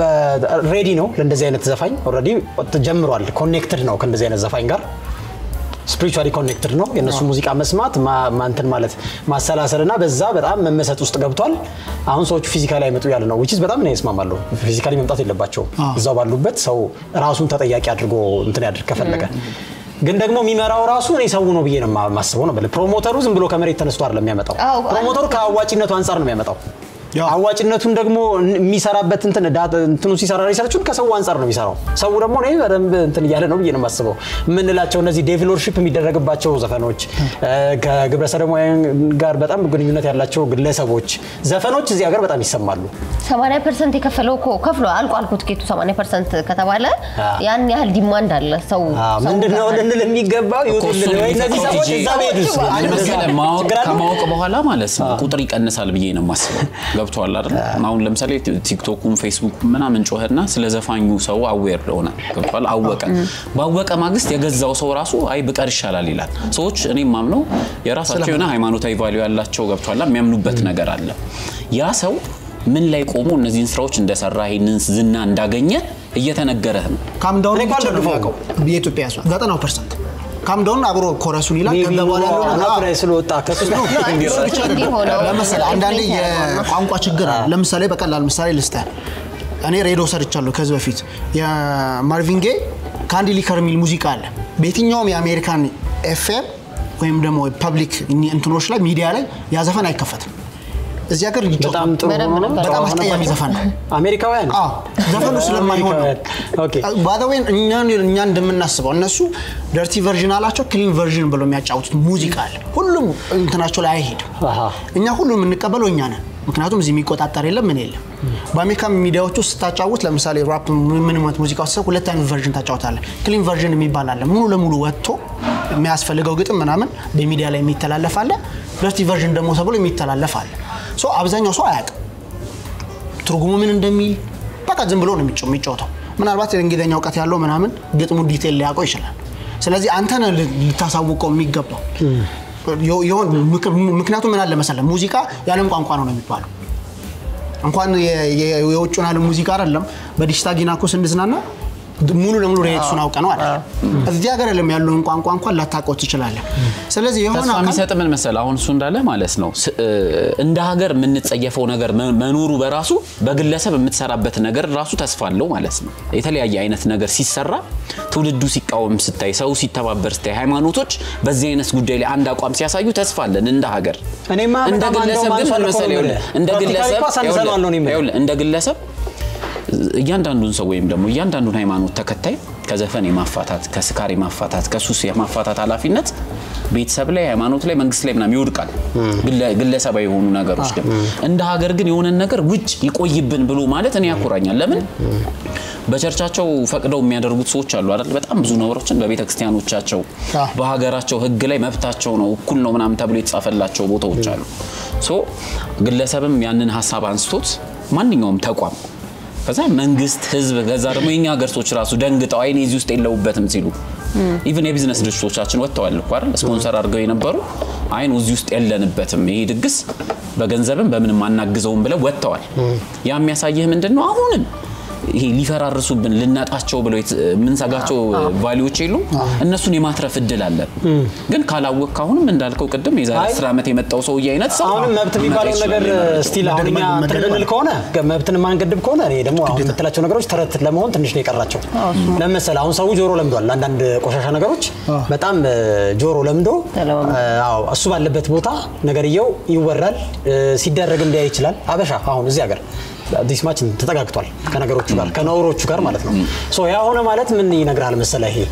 S1: ሬዲ ነው ለእንደዚህ አይነት ዘፋኝ ኦልሬዲ ጀምሯል። ኮኔክትድ ነው ከእንደዚህ አይነት ዘፋኝ ጋር ስፒሪቹዋሊ ኮኔክትድ ነው። የእነሱ ሙዚቃ መስማት ማ- ማንትን ማለት ማሰላሰል እና በዛ በጣም መመሰጥ ውስጥ ገብቷል። አሁን ሰዎቹ ፊዚካሊ አይመጡ ያለ ነው ዊችዝ በጣም ነው ይስማማለሁ። ፊዚካሊ መምጣት የለባቸውም። እዛው ባሉበት ሰው ራሱን ተጠያቂ አድርጎ እንትን ያድርግ ከፈለገ። ግን ደግሞ የሚመራው ራሱ እኔ ሰው ነው ብዬ ነው ማ- ማስበው ነው። ብለህ ፕሮሞተሩ ዝም ብሎ ከመሬት ተነስቶ አይደለም የሚያመጣው።
S3: አዎ፣
S1: ፕሮሞተሩ ከአዋጭነቱ አንጻር ነው የሚያመጣው።
S4: ያው።
S1: አዋጭነቱን ደግሞ የሚሰራበት እንትን ዳ- እንትኑ ሲሰራ ሪሰርቹን ከሰው አንጻር ነው የሚሰራው። ሰው ደግሞ እኔ በደንብ እንትን እያለ ነው ብዬ ነው የማስበው። የምንላቸው እነዚህ ዴቨሎፕሺፕ የሚደረግባቸው ዘፈኖች እ፣ ከግብረ ሰዶማውያን ጋር በጣም ግንኙነት ያላቸው ግለሰቦች ዘፈኖች እዚህ ሀገር በጣም ይሰማሉ።
S3: 80 ፐርሰንት የከፈለው እኮ ከፍሎ አልቆ አልኮ ትኬቱ 80 ፐርሰንት ከተባለ
S1: አዎ።
S3: ያን ያህል ዲማንድ አለ። ሰው ሰው
S1: ምንድን ነው
S3: ጋር
S1: ልንል የሚገባው ይውጡልን
S2: እሱን
S1: ወይ እነዚህ
S2: የሚፈጥረው
S1: ሰዎች
S2: ቲጂ
S1: እዛ ቤዱስ
S2: ምን መሰለህ ማወቅ
S1: ችግር አለ?
S2: ከማወቅ በኋላ ማለት ነው ቁጥር ይቀንሳል ብዬ ነው የማስበው። ገብቶሃል አይደል? አሁን ለምሳሌ ቲክቶኩም ፌስቡክ ምናምን ጮኸና ስለ ዘፋኙ ሰው አዌር ሆነ። ገብቶሃል? አወቀ። ባወቀ ማግስት የገዛው ሰው ራሱ አይ ብቀር ይሻላል ይላል። ሰዎች እኔ ማምነው የራሳቸው የሆነ ሃይማኖታዊ ቫሊዩ ያላቸው ገብቶሃል የሚያምኑበት ነገር አለ። ያ ሰው ምን ላይ ቆሞ እነዚህን ስራዎች እንደሰራ ይህንን ዝና እንዳገኘ እየተነገረህ ነው።
S4: ካምዳውን
S1: እኔ እኮ
S4: ብቻ ነው
S1: አልደግፈውም።
S4: የሚያውቀው የኢትዮጵያ ሰው ዘጠናው ፐርሰንት ካምዳውን አብሮ ኮረሱን ይላል።
S1: ሜቢ
S4: ከዛ በኋላ ያለው ነገር-
S1: አናቱ ላይ ስለወጣ ከሱ
S4: እሱ ብቻ አይደለም።
S3: እንዲሆነው
S4: ለምሳሌ አንዳንዴ
S3: ኢንፍሉዌንስ ያደርገዋል።
S4: የቋንቋ ችግር አለ። ለምሳሌ በቀላል ምሳሌ ልስጥህ። እኔ ሬዲዮ ሰርቻለሁ ከዚህ በፊት የማርቪን ጌይ ካንዲ ሊከር የሚል ሙዚቃ አለ። በየትኛውም የአሜሪካን ኤፍኤም ወይም ደግሞ ፐብሊክ እንትኖች ላይ ሚዲያ ላይ ያ ዘፈን አይከፈትም። እዚህ ሀገር ይጮታል።
S1: በጣም ጥሩ
S3: በደንብ
S1: ሆኖ
S3: ነበር።
S4: በጣም አስቀያሚ ዘፈን ነው።
S1: አሜሪካውያን
S4: አዎ ዘፈኑ ስለማይሆን ነው።
S1: ኦኬ
S4: ባደወይን እኛ እኛ እንደምናስበው እነሱ ደርቲ ቨርዥን አላቸው፣ ክሊን ቨርዥን ብለው የሚያጫውቱት ሙዚቃ አለ። ሁሉም እንትናቸው ላይ አይሄድም።
S1: አሃ።
S4: እኛ ሁሉም የምንቀበለው እኛ ነን። ምክንያቱም እዚህ የሚቆጣጠር የለም ምን የለም። በአሜሪካ ሚዲያዎች ውስጥ ስታጫውት ለምሳሌ ራፕ ምን አይነት ሙዚቃ ውስጥ ሁለት አይነት ቨርዥን ታጫውታለህ። ክሊን ቨርዥን የሚባል አለ። ሙሉ ለሙሉ ወጥቶ የሚያስፈልገው ግጥም ምናምን በሚዲያ ላይ የሚተላለፍ አለ። ደርቲ ቨርዥን ደግሞ ተብሎ የሚተላለፍ አለ። ሶ አብዛኛው ሰው አያውቅም ትርጉሙ ምን እንደሚል በቃ ዝም ብሎ ነው የሚጫው- የሚጫወተው። ምናልባት የእንግሊዝኛ እውቀት ያለው ምናምን ግጥሙ ዲቴል ሊያውቀው ይችላል። ስለዚህ አንተ ነህ ል- ልታሳውቀው የሚገባው የ- የሆን ምክ- ምክንያቱም ምን አለ መሰለህ ሙዚቃ የዓለም ቋንቋ ነው ነው የሚባለው። እንኳን የ- የ- የውጭውን ዓለም ሙዚቃ አይደለም በዲጂታ ጊና እኮ ስንዝናና ሙሉ ለሙሉ ሬክሱን አውቀ ነው አለ እዚህ ሀገር የለም ያለውን ቋንቋ እንኳን ላታውቀው ትችላለህ። ስለዚህ የሆነ
S2: ተስፋ
S4: አካል
S2: የሚሰጥ ምን መሰለህ፣ አሁን እሱ እንዳለ ማለት ነው ስ- እ፣ እንደ ሀገር የምንጸየፈው ነገር መ- መኖሩ በራሱ በግለሰብ የምትሰራበት ነገር ራሱ ተስፋ አለው ማለት ነው። የተለያየ አይነት ነገር ሲሰራ ትውልዱ ሲቃወም ስታይ፣ ሰው ሲተባበር ስታይ፣ ሃይማኖቶች በዚህ አይነት ጉዳይ ላይ አንድ አቋም ሲያሳዩ ተስፋ አለን እንደ ሀገር።
S1: እኔማ
S2: እንደ
S1: በጣም
S2: ግለሰብ
S1: እንደውም
S2: ግን ምን
S1: አንሷል እኮ
S2: መሰለህ፣
S1: ነው
S2: ይኸውልህ፣
S1: የምልህ።
S2: እንደ
S1: ፕራክቲካሊ
S2: ግለሰብ
S1: እኮ አሳንሰነዋል ነው እኔ የምልህ።
S2: ይኸውልህ፣ እንደ ግለሰብ እያንዳንዱን ሰው ወይም ደግሞ እያንዳንዱን ሃይማኖት ተከታይ ከዘፈን የማፋታት ከስካር የማፋታት ከሱስ የማፋታት ኃላፊነት ቤተሰብ ላይ ሃይማኖት ላይ መንግስት ላይ ምናምን ይወድቃል ግለ- ግለሰባዊ የሆኑ ነገሮች ግን እንደ ሀገር ግን የሆነን ነገር ውጭ ይቆይብን ብሎ ማለት እኔ ያኮራኛል ለምን በቸርቻቸው ፈቅደው የሚያደርጉት ሰዎች አሉ አይደል በጣም ብዙ ነገሮችን በቤተ ክርስቲያኖቻቸው
S4: አዎ።
S2: በሀገራቸው ህግ ላይ መብታቸው ነው እኩል ነው ምናምን ተብሎ የተጻፈላቸው ቦታዎች አሉ ሶ ግለሰብም ያንን ሀሳብ አንስቶት ማንኛውም ተቋም ከዛ መንግስት ህዝብ ከዛ ደግሞ የኛ ሀገር ሰዎች ራሱ ደንግጠው አይኔ እዚህ ውስጥ የለውበትም ሲሉ ኢቭን የቢዝነስ ድርጅቶቻችን ወጥተዋል እኮ አይደል ስፖንሰር አድርገው የነበሩ አይኑ እዚህ ውስጥ የለንበትም ይሄ ድግስ በገንዘብም በምንም አናግዘውም ብለው ወጥተዋል ያ የሚያሳይህ ምንድን ነው አሁንም ይሄ ሊፈራርሱብን ልናጣቸው ብለው የት- የምንሰጋቸው ቫሊዎች የሉም እነሱን የማትረፍ እድል አለን ግን ካላወቅ አሁንም እንዳልከው ቅድም የዛሬ
S1: አይ፣
S2: አስር ዓመት የመጣው ሰውዬ አይነት ሰው
S1: አሁንም መብት
S2: ሊመጣ
S1: የሚባለው
S2: ይችላል
S1: ነገር
S2: ይመጣል።
S1: ስቲል አሁን እኛ
S4: መገደብ
S1: እንትን
S4: መገደብ
S1: የምንል ከሆነ መብትን የማንገድብ ከሆነ እኔ ደግሞ አሁን የምትላቸው ነገሮች ተረት ለመሆን ትንሽ ነው የቀራቸው። ለምሳሌ አሁን ሰው ጆሮ ለምዷል። አንዳንድ ቆሻሻ ነገሮች በጣም እ፣ ጆሮ ለምዶ
S3: ተለማምዶ።
S1: እ፣ አዎ እሱ ባለበት ቦታ ነገርየው ይወራል እ፣ ሲደረግም ሊያይ ይችላል። አበሻ አሁን እዚህ ሀገር ዲስማችን ተጠጋግቷል ከነገሮቹ ጋር ከነውሮቹ ጋር ማለት ነው። ሶ ያ ሆነ ማለት ምን ይነግራል መሰለ ይሄ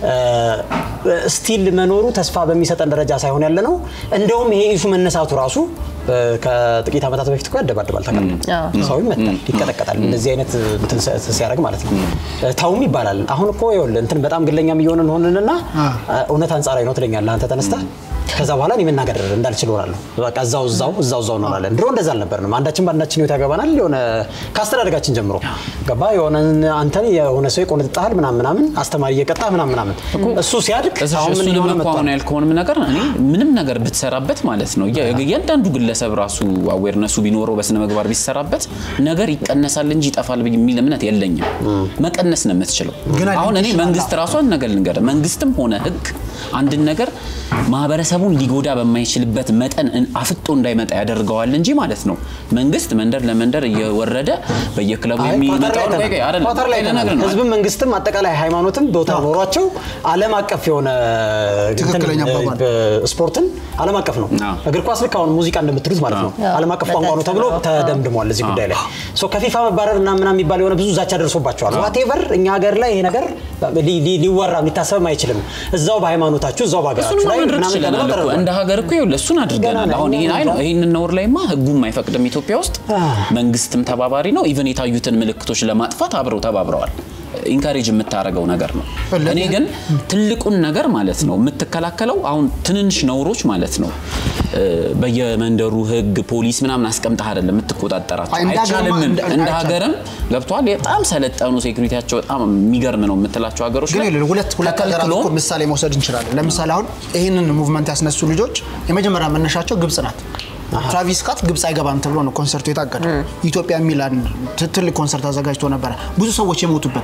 S1: ስቲል መኖሩ ተስፋ በሚሰጠን ደረጃ ሳይሆን ያለ ነው። እንደውም ይሄ ኢሹ መነሳቱ ራሱ እ፣ ከጥቂት ዓመታት በፊት እኮ ያደባድባል ታውቃለህ።
S3: አዎ።
S1: ሰው ይመታል፣ ይቀጠቀጣል። እንደዚህ አይነት እንትን ሲ- ሲያደርግ ማለት ነው። ተውም ይባላል። አሁን እኮ ይኸውልህ እንትን በጣም ግለኛም እየሆንን ሆንንና እውነት አንጻራዊ ነው ትለኛለህ አንተ ተነስተህ ከዛ በኋላ እኔ መናገር እንዳልችል ሆናለሁ። በቃ እዛው እዛው እዛው እዛው እንሆናለን። ድሮ እንደዛ አልነበርንም። አንዳችን በአንዳችን ህይወት ያገባናል። የሆነ ከአስተዳደጋችን ጀምሮ ገባ የሆነ አንተን የሆነ ሰው ይቆነጥጣል ምናምን ምናምን አስተማሪ እየቀጣ ምናምን ምናምን እሱ ሲያድግ
S2: እሱ
S1: አሁን ምን
S2: እሱንም
S1: እየሆነ
S2: እኮ
S1: መጥቷል።
S2: አሁን ያልከውንም ነገር እኔ ምንም ነገር ብትሰራበት ማለት ነው እያ- እያንዳንዱ ግለሰብ ራሱ አዌርነሱ ቢኖረው በስነ ምግባር ቢሰራበት ነገር ይቀነሳል እንጂ ይጠፋል ብዬ የሚል እምነት የለኝም። መቀነስ ነው የምትችለው።
S4: ግን
S2: አሁን እኔ
S4: አይደለም
S2: መንግስት ራሱ አንድ ነገር ልንገርህ፣ መንግስትም ሆነ ህግ አንድን ነገር ማህበረሰቡን ሊጎዳ በማይችልበት መጠን እን- አፍጦ እንዳይመጣ ያደርገዋል እንጂ ማለት ነው መንግስት መንደር ለመንደር እየወረደ በየክለቡ
S1: አይ
S2: የሚመጣው
S1: ኳታር ላይ
S2: ቆይ ቆይ፣ አይደለም፣
S1: ኳታር ላይ
S2: ቆይ ልነግርህ ነው።
S1: ህዝብም መንግስትም አጠቃላይ ሃይማኖትም ቦታ ኖሯቸው ዓለም አቀፍ የሆነ
S4: ትክክለኛ
S1: እንትን፣
S4: አባባል።
S1: እ፣ ስፖርትን ዓለም አቀፍ ነው።
S2: አዎ።
S1: እግር ኳስ ልክ አሁን ሙዚቃ እንደምትሉት ማለት ነው
S3: አዎ።
S1: ዓለም አቀፍ ቋንቋ ነው ተብሎ ተደምድሟል እዚህ ጉዳይ ላይ ሶ ከፊፋ መባረር እና ምናምን የሚባል የሆነ ብዙ ዛቻ ደርሶባቸዋል። ዋቴቨር እኛ ሀገር ላይ ይሄ ነገር ሊ- ሊ- ሊወራም ሊታሰብም አይችልም። እዛው በሃይማኖታችሁ እዛው
S2: እሱን
S1: በሀገራችሁ ላይ
S2: ማድረግ
S1: ምናምን
S2: ችለናል
S1: ተብሎ
S2: እኮ
S1: ተደርጓል።
S2: እንደ ሀገር እኮ ይኸውልህ እሱን አድርገናል።
S1: ገና
S2: አሁን
S1: ነው፣
S2: ይሄን አይ ነው
S1: ገና ነው።
S2: ይሄንን ነውር ላይማ ህጉም አይፈቅድም ኢትዮጵያ ውስጥ መንግስትም ተባባሪ ነው። ኢቨን የታዩትን ምልክቶች ለማጥፋት አብረው ተባብረዋል። ኢንካሬጅ የምታደርገው ነገር ነው። እኔ ግን ትልቁን ነገር ማለት ነው የምትከላከለው አሁን ትንንሽ ነውሮች ማለት ነው እ፣ በየመንደሩ ህግ ፖሊስ ምናምን አስቀምጠህ አይደለም የምትቆጣጠራቸው።
S4: አይ፣ እንደ ሀገርማ
S2: አይቻልም።
S4: እንደ-
S2: እንደ
S4: አይቻልም።
S2: ሀገርም ገብቷል። በጣም ሰለጠኑ ሴኩሪቲያቸው በጣም የሚገርም ነው የምትላቸው ሀገሮች
S4: ግን
S2: ላይ
S4: ይኸውልህ ሁለት ሁለት ሀገራት
S2: ተከልክሎ
S4: እኮ ምሳሌ መውሰድ እንችላለን። ለምሳሌ አሁን ይህንን ሙቭመንት ያስነሱ ልጆች የመጀመሪያ መነሻቸው ግብጽ ናት። ትራቪስ ስኮት ግብጽ አይገባም ተብሎ ነው ኮንሰርቱ የታገደ። ኢትዮጵያ የሚል አንድ ት- ትልቅ ኮንሰርት አዘጋጅቶ ነበረ፣ ብዙ ሰዎች የሞቱበት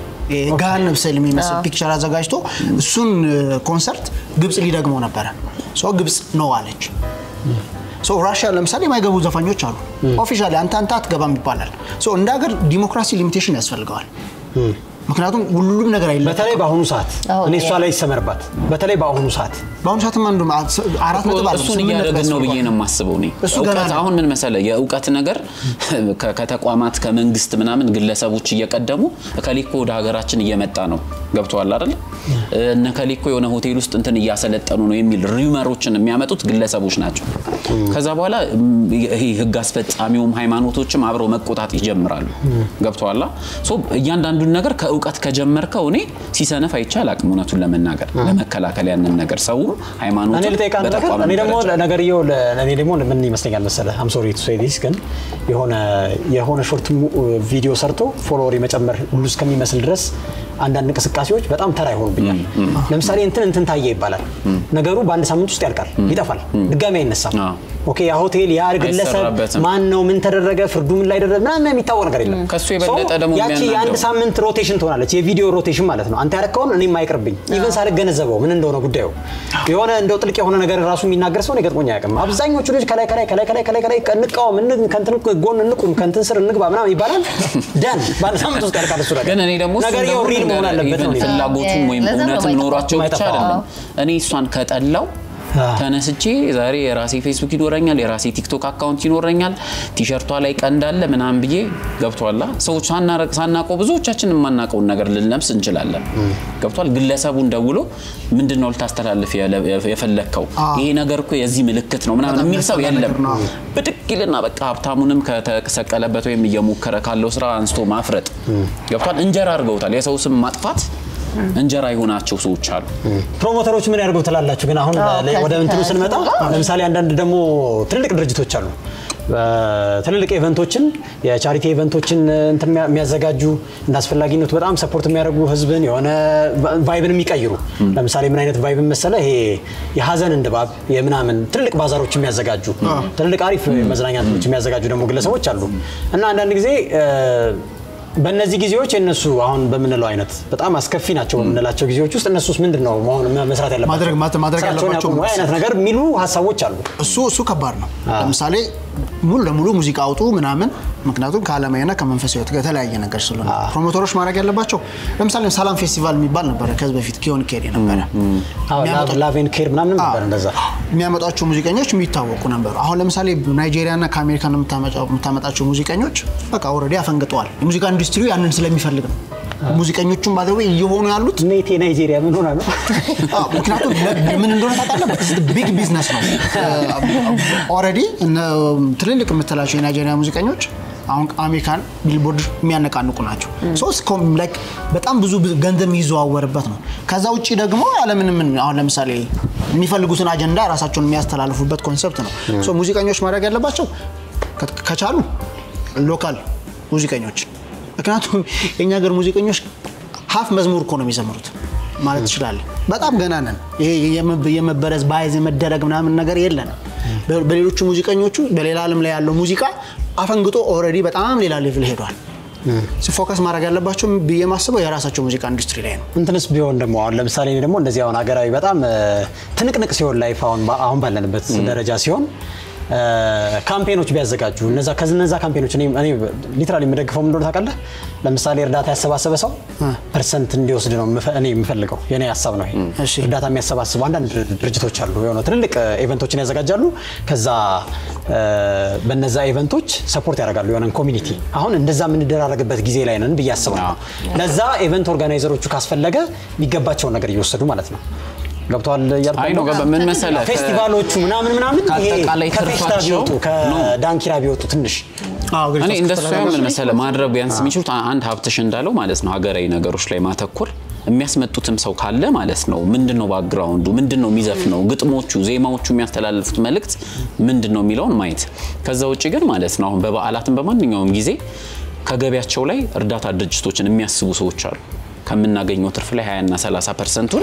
S4: ገሃነብ ስዕል የሚመስል ፒክቸር አዘጋጅቶ እሱን ኮንሰርት ግብጽ ሊደግመው ነበረ። ሶ ግብጽ ነው አለች። ሶ ራሽያ ለምሳሌ የማይገቡ ዘፋኞች አሉ። ኦፊሻሊ አንተ አንተ አትገባም ይባላል። ሶ እንደ ሀገር ዲሞክራሲ ሊሚቴሽን ያስፈልገዋል። ምክንያቱም ሁሉም ነገር አይለ
S1: በተለይ በአሁኑ ሰዓት
S3: አሁን
S1: እኔ እሷ
S3: ያ-
S1: ላይ ይሰመርባት። በተለይ በአሁኑ ሰዓት
S4: በአሁኑ ሰዓትም አንዱ አራት ነጥብ አለ
S2: እሱን እያደረግን ነው ብዬ ነው የማስበው። እኔ
S4: እሱ ገና
S2: እውቀት
S4: ነው።
S2: አሁን ምን መሰለ የእውቀት ነገር ከ- ከተቋማት ከመንግስት ምናምን ግለሰቦች እየቀደሙ እከሌኮ ወደ ሀገራችን እየመጣ ነው ገብተዋል አይደል? እነ ከሌኮ የሆነ ሆቴል ውስጥ እንትን እያሰለጠኑ ነው የሚል ሪመሮችን የሚያመጡት ግለሰቦች ናቸው። ከዛ በኋላ ም, ይሄ ህግ አስፈጻሚውም ሃይማኖቶችም አብረው መቆጣት ይጀምራሉ። ገብተዋላ ሶ እያንዳንዱን ነገር ከእውቀት ከጀመርከው እኔ ሲሰነፍ አይቻል አቅም እውነቱን ለመናገር ለመከላከል ያንን ነገር ሰው ሃይማኖቱ
S1: እኔ ልጠይቅህ አንድ ነገር እኔ ደግሞ ነገርየው ለ- እኔ ደግሞ ምን ይመስለኛል መሰለህ አም ሶሪ ቱ ሴይ ዲስ ግን የሆነ የሆነ ሾርት ቪዲዮ ሰርቶ ፎሎወር የመጨመር ሁሉ እስከሚመስል ድረስ አንዳንድ እንቅስቃሴዎች በጣም ተራ ይሆኑብኛል። ለምሳሌ እንትን እንትን ታየ ይባላል። ነገሩ በአንድ ሳምንት ውስጥ ያልቃል፣ ይጠፋል፣ ድጋሚ አይነሳም።
S2: አዎ።
S1: ኦኬ ያ ሆቴል ያ ግለሰብ
S2: አይሰራበትም።
S1: ማን ነው ምን ተደረገ ፍርዱ ምን ላይ ደረሰ ምናምን የሚታወቅ ነገር የለም።
S2: ከሱ የበለጠ
S1: ሰው
S2: ደግሞ
S1: ያቺ የአንድ
S2: የሚያናደው
S1: ሳምንት ሮቴሽን ትሆናለች፣ የቪዲዮ ሮቴሽን ማለት ነው። አንተ ያረከውን እኔም አይቅርብኝ ኢቨን ሳልገነዘበው ምን እንደሆነ ጉዳዩ የሆነ እንደው ጥልቅ የሆነ ነገር ራሱ የሚናገር ሰው እኔ ገጥሞኝ አያውቅም። አብዛኞቹ ልጅ ከላይ ከላይ ከላይ ከላይ ከላይ ከላይ እንቃወም፣ እን- ከእንትን ጎን እንቁም፣ ከእንትን ስር እንግባ ምናምን ይባላል። ደን በአንድ ሳምንት ውስጥ ያልቃል እሱ ነገር።
S2: ግን እኔ ደግሞ እሱን
S1: ነገርየው
S2: ደግሞ
S1: ሪል መሆን
S2: ነገር
S1: አለበት ነው
S2: ኢቨን
S1: እኔ
S2: ፍላጎቱም ወይም
S3: ለዛ ነው
S2: እውነትም
S3: የማይጠፋው።
S2: ኖሯቸው ብቻ
S1: የማይጠፋው።
S2: አይደለም። እኔ እሷን ከጠላው ተነስቼ ዛሬ የራሴ ፌስቡክ ይኖረኛል፣ የራሴ ቲክቶክ አካውንት ይኖረኛል፣ ቲሸርቷ ላይ ቀንድ አለ ምናምን ብዬ ገብቷላ። ሰዎች ሳናረቅ ሳናውቀው ብዙዎቻችን የማናውቀውን ነገር ልንለብስ እንችላለን። ገብቷል። ግለሰቡን ደውሎ ምንድን ነው ልታስተላልፍ የለ- የፈለግከው ይሄ ነገር እኮ የዚህ ምልክት ነው ምናምን
S4: በጣም
S2: የሚል ሰው
S4: የሚያስጠላ
S2: የለም።
S4: ነገር ነው።
S2: ብድቅ ይልና በቃ ሀብታሙንም ከተሰቀለበት ወይም እየሞከረ ካለው ስራ አንስቶ ማፍረጥ ገብቷል። እንጀራ አድርገውታል። የሰው ስም ማጥፋት እንጀራ የሆናቸው ሰዎች አሉ።
S1: ፕሮሞተሮች ምን ያደርገው ትላላችሁ? ግን አሁን
S3: አዎ፣
S1: ለ- ወደ
S3: ከዚህ
S1: እንትኑ ስንመጣ
S3: ከ-
S1: ለምሳሌ አንዳንድ ደግሞ ትልልቅ ድርጅቶች አሉ። ትልልቅ ኢቨንቶችን የቻሪቲ ኢቨንቶችን እንትን የሚያ- የሚያዘጋጁ እንደ አስፈላጊነቱ በጣም ሰፖርት የሚያደርጉ ህዝብን የሆነ ቫይብን የሚቀይሩ ለምሳሌ ምን አይነት ቫይብን መሰለ ይሄ የሀዘንን ድባብ የምናምን ትልልቅ ባዛሮች የሚያዘጋጁ ትልልቅ አሪፍ መዝናኛ እንትኖች የሚያዘጋጁ ደግሞ ግለሰቦች አሉ እና አንዳንድ ጊዜ እ፣ በእነዚህ ጊዜዎች የእነሱ አሁን በምንለው አይነት በጣም አስከፊ ናቸው በምንላቸው ጊዜዎች ውስጥ እነሱስ ምንድን ነው መሆን መስራት ያለባቸው
S4: ማድረግ- ማድረግ- ማድረግ
S1: ስራቸውን
S4: ያለባቸው
S1: ያቁሙ አይነት ነገር የሚሉ ሀሳቦች አሉ።
S4: እሱ እሱ ከባድ ነው። ለምሳሌ ሙሉ ለሙሉ ሙዚቃ አውጡ ምናምን፣ ምክንያቱም ከዓለማዊና ከመንፈሳዊ ሕይወት ጋር የተለያየ ነገር ስለሆነ ፕሮሞተሮች ማድረግ ያለባቸው ለምሳሌ ሰላም ፌስቲቫል የሚባል ነበረ ከዚህ በፊት ኪዮን ኬር ነበረ የሚያመጣው-
S1: ላቬን ኬር ምናምን ነበር እንደዛ
S4: የሚያመጧቸው ሙዚቀኞች የሚታወቁ ነበሩ። አሁን ለምሳሌ ናይጄሪያና ከአሜሪካ የምታመጣቸው ሙዚቀኞች በቃ ኦልሬዲ አፈንግጠዋል። የሙዚቃ ኢንዱስትሪው ያንን ስለሚፈልግ ነው። ሙዚቀኞቹም ባዘዌ እየሆኑ ያሉት
S1: ኔቴ ናይጄሪያ ምን ሆና ነው?
S4: አዎ፣ ምክንያቱም ለ- ምን እንደሆነ ታውቃለህ? ቢግ ቢዝነስ ነው። ኦልሬዲ ትልልቅ የምትላቸው የናይጄሪያ ሙዚቀኞች አሁን አሜሪካን ቢልቦርድ የሚያነቃንቁ ናቸው። ሶስት በጣም ብዙ ብዙ ገንዘብ የሚዘዋወርበት ነው። ከዛ ውጭ ደግሞ ያለምንም አሁን ለምሳሌ የሚፈልጉትን አጀንዳ ራሳቸውን የሚያስተላልፉበት ኮንሰፕት ነው። ሶ ሙዚቀኞች ማድረግ ያለባቸው ከ- ከቻሉ ሎካል ሙዚቀኞች ምክንያቱም የእኛ ሀገር ሙዚቀኞች ሀፍ መዝሙር እኮ ነው የሚዘምሩት ማለት ትችላለህ። በጣም ገና ነን። ይሄ የመ- የመበረዝ ባይዝ የመደረግ ምናምን ነገር የለንም። በ- በሌሎቹ ሙዚቀኞቹ በሌላ ዓለም ላይ ያለው ሙዚቃ አፈንግጦ ኦልሬዲ በጣም ሌላ ሌቭል ሄዷል። ፎከስ ማድረግ ያለባቸው ብዬ ማስበው የራሳቸው ሙዚቃ ኢንዱስትሪ ላይ ነው።
S1: እንትንስ ቢሆን ደግሞ አሁን ለምሳሌ እኔ ደግሞ እንደዚህ አሁን ሀገራዊ በጣም እ፣ ትንቅንቅ ሲሆን ላይፍ አሁን ባ- አሁን ባለንበት ደረጃ ሲሆን እ፣ ካምፔኖች ቢያዘጋጁ እነዛ ከነዛ ካምፔኖች እኔ እኔ ሊትራሊ የምደግፈው ምን እንደሆነ ታውቃለህ? ለምሳሌ እርዳታ ያሰባሰበ ሰው ፐርሰንት እንዲወስድ ነው የምፈ- እኔ የምፈልገው የኔ ሀሳብ ነው ይሄ።
S4: እሺ።
S1: እርዳታ የሚያሰባስቡ አንዳንድ ድር- ድርጅቶች አሉ የሆነ ትልልቅ እ፣ ኢቨንቶችን ያዘጋጃሉ። ከዛ እ፣ በነዛ ኢቨንቶች ሰፖርት ያደርጋሉ የሆነን ኮሚኒቲ። አሁን እንደዛ የምንደራረግበት ጊዜ ላይ ነን ብዬ አስባለሁ። ለዛ ኢቨንት ኦርጋናይዘሮቹ ካስፈለገ የሚገባቸውን ነገር እየወሰዱ ማለት ነው። ገብተዋል እያልኩ
S2: አይ ነው
S1: ያለሁት?
S2: ገባ ምን መሰለህ ከ-
S1: ፌስቲቫሎቹ ምናምን ምናምን ይሄ
S2: ከአጠቃላይ
S1: ከፌስታ
S2: ትርፋቸው
S1: ቢወጡ ከዳንኪራ ቢወጡ ትንሽ
S2: እኔ እንደሱ ሳይሆን ምን መሰለህ ማድረግ ቢያንስ የሚችሉት አንድ ሀብትሽ እንዳለው ማለት ነው ሀገራዊ ነገሮች ላይ ማተኮር የሚያስመጡትም ሰው ካለ ማለት ነው ምንድን ነው ባክግራውንዱ ምንድን ነው የሚዘፍነው ግጥሞቹ ዜማዎቹ የሚያስተላልፉት መልእክት ምንድን ነው የሚለውን ማየት ከዛ ውጭ ግን ማለት ነው አሁን በበዓላትም በማንኛውም ጊዜ ከገቢያቸው ላይ እርዳታ ድርጅቶችን የሚያስቡ ሰዎች አሉ ከምናገኘው ትርፍ ላይ 20 እና 30 ፐርሰንቱን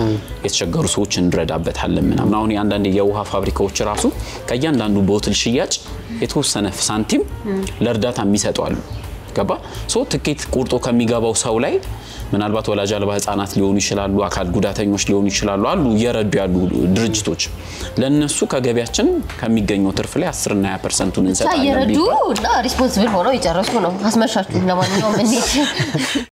S2: የተቸገሩ ሰዎች እንረዳበታለን ምናምን አሁን የአንዳንድ የውሃ ፋብሪካዎች ራሱ ከእያንዳንዱ ቦትል ሽያጭ የተወሰነ ሳንቲም ለእርዳታ የሚሰጡ አሉ ገባ ሶ ትኬት ቁርጦ ከሚገባው ሰው ላይ ምናልባት ወላጅ አልባ ህጻናት ሊሆኑ ይችላሉ አካል ጉዳተኞች ሊሆኑ ይችላሉ አሉ እየረዱ ያሉ ድርጅቶች ለእነሱ ከገቢያችን ከሚገኘው ትርፍ ላይ 10 እና 20 ፐርሰንቱን
S3: ብቻ
S2: እንሰጣለን
S3: እየረዱ
S2: ቢባል
S3: እና ሪስፖንስብል ሆነው የጨረሱ ነው። አስመሻችሁ። ለማንኛውም እንሂድ።